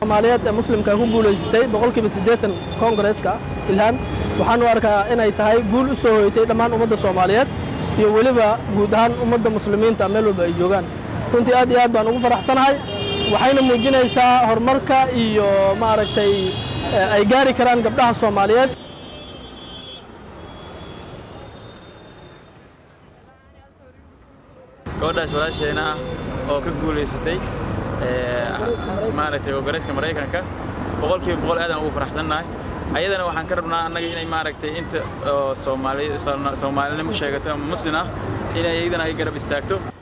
soomaaliyeed ee muslimka ku guulaysatay boqolkiiba siddeetan koongareeska ilhaan waxaan u arkaa inay tahay guul u soo hoytay dhammaan ummadda soomaaliyeed iyo weliba guud ahaan ummadda muslimiinta meel walba ay joogaan runtii aad iyo aad baan ugu faraxsanahay waxayna muujinaysaa horumarka iyo maaragtay ay gaari karaan gabdhaha soomaaliyeed gabadhaas walaasheena ah oo ka guulaysatay maaragtay koongareeska maraykanka boqolkiiba boqol aadaan ugu faraxsannahay ayadana waxaan ka rabnaa annaga inay maaragtay inta soomaali soomaalinimo sheegato ama muslim ah inay iyadana ay garab istaagto